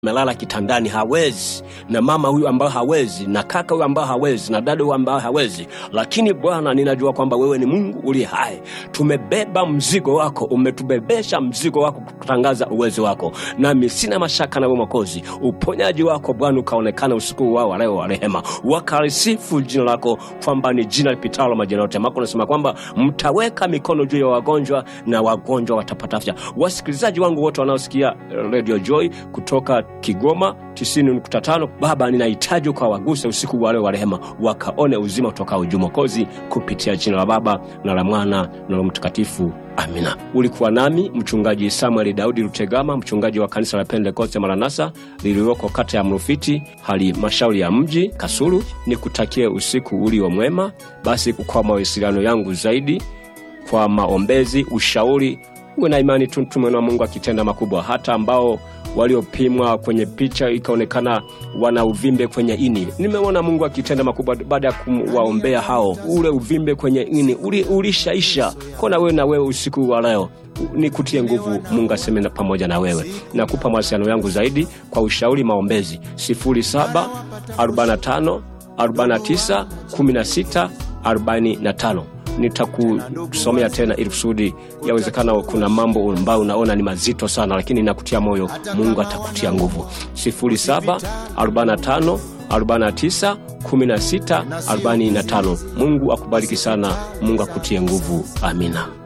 melala kitandani hawezi, na mama huyu ambayo hawezi, na kaka huyu ambayo hawezi, na dada huyu ambayo hawezi, lakini Bwana, ninajua kwamba wewe ni Mungu uliye hai. Tumebeba mzigo wako, umetubebesha mzigo wako kutangaza uwezo wako, nami sina mashaka na wewe Mwokozi. Uponyaji wako Bwana ukaonekana usiku wao wa leo wa rehema, wakalisifu jina lako kwamba ni jina lipitalo majina yote. Mako unasema kwamba mtaweka mikono juu ya wagonjwa na wagonjwa watapata afya. Wasikilizaji wangu wote wanaosikia Radio Joy kutoka Kigoma 90.5, Baba, ninahitaji ukawaguse usiku wa leo wa rehema, wakaone uzima utokao juu Mwokozi, kupitia jina la Baba na la Mwana na la Mtakatifu. Amina. Ulikuwa nami mchungaji Samuel Daudi Lutegama, mchungaji wa kanisa la Pentekoste Maranatha lililoko kata ya Mrufiti, halmashauri ya mji Kasulu. Nikutakie usiku ulio mwema. Basi kwa mawasiliano yangu zaidi, kwa maombezi, ushauri, uwe na imani tu, tumeona Mungu akitenda makubwa, hata ambao waliopimwa kwenye picha ikaonekana wana uvimbe kwenye ini. Nimeona Mungu akitenda makubwa baada ya kuwaombea hao, ule uvimbe kwenye ini uli, ulishaisha. Kona wewe na wewe usiku wa leo nikutie nguvu, Mungu aseme na pamoja na wewe. Nakupa mawasiliano yangu zaidi kwa ushauri, maombezi 0745 49 16 45 nitakusomea tena ili kusudi yawezekana kuna mambo ambayo unaona ni mazito sana, lakini nakutia moyo, Mungu atakutia nguvu. 0745 49 16 45. Mungu akubariki sana, Mungu akutie nguvu. Amina.